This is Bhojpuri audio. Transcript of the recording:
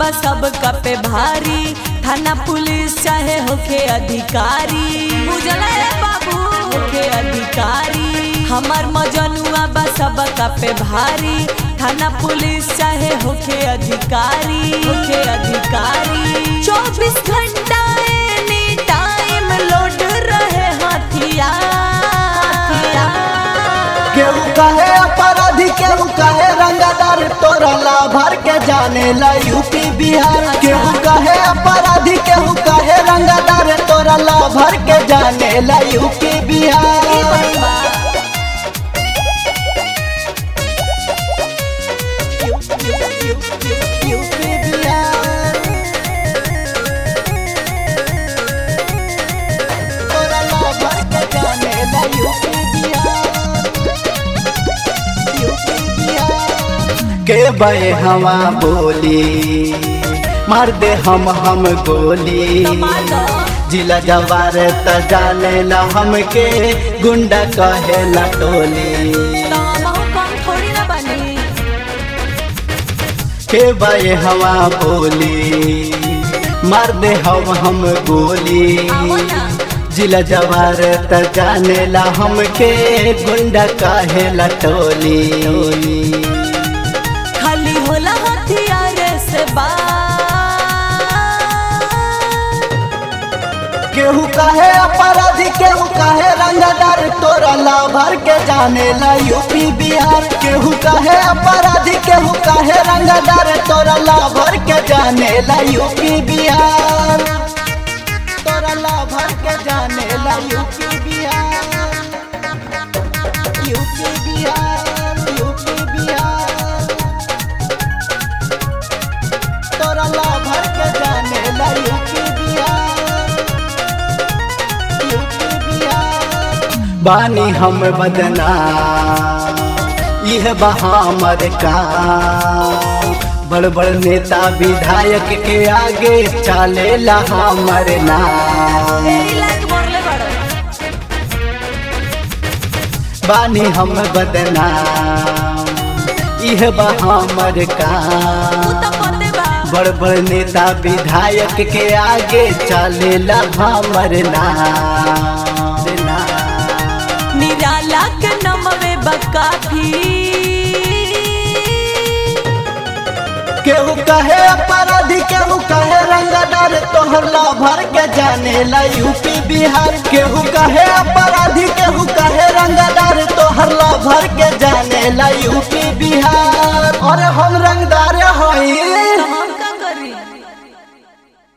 बा सबका पे भारी थाना पुलिस चाहे होखे अधिकारी बुझला रे बाबू होखे अधिकारी हमार मजनुआ बा सबका पे भारी थाना पुलिस चाहे होखे अधिकारी होखे अधिकारी चौबीस घंटा एनी टाइम लोड रहे हथियार केहू कहे अपराधी केहू कहे रंगदार तोरा लाभर के जाने ला यूपी बिहार केहू कहे अपराधी केहू कहे रंगदार तोरा लाभर के जाने ला यूपी ई बिहार बात बा। यूपी बिहार तोरा लाभर के जाने ला यूपी बिहार यूपी बिहार के बे हवा बोली मार दे हम हम गोली टमाटर जिला जवार त जाने ला हमके गुंडा कहे ला टोली तो हमहू कम थोड़ी ना बनी के बे हवा बोली मार दे हम हम गोली आवो ना। जिला जवार त जाने ला हमके गुंडा कहे ला टोली खाली होला हथियार से बात केहू कहे अपराधी केहू कहे रंगदार तोरा लाभर के जाने ला यूपी बिहार केहू कहे अपराधी केहू कहे रंगदार तोरा लाभर के जाने ला यूपी बिहार तोरा लाभर के जाने ला UP Bihar UP Bihar UP Bihar तोरा लाभर के जाने ला यूपी बिहार यूपी बिहार बानी हम बदना यह बहामर का बड़ बड़ नेता विधायक के आगे चले ला हमर नाम तेरी लाइक बोरले बड़ो बानी हम बदना यह बहामर का तू तो पते बा बड़ बड़ नेता विधायक के आगे चले ला हमर नाम नाम। निराला के नमवे बकाफी केहू कहे अपराधी केहू कहे रंगदार तोहर लाभर के जाने ला यूपी बिहार केहू कहे अपराधी केहू कहे रंगदार तोहर लाभर के जाने ला यूपी बिहार और हम रंगदार हई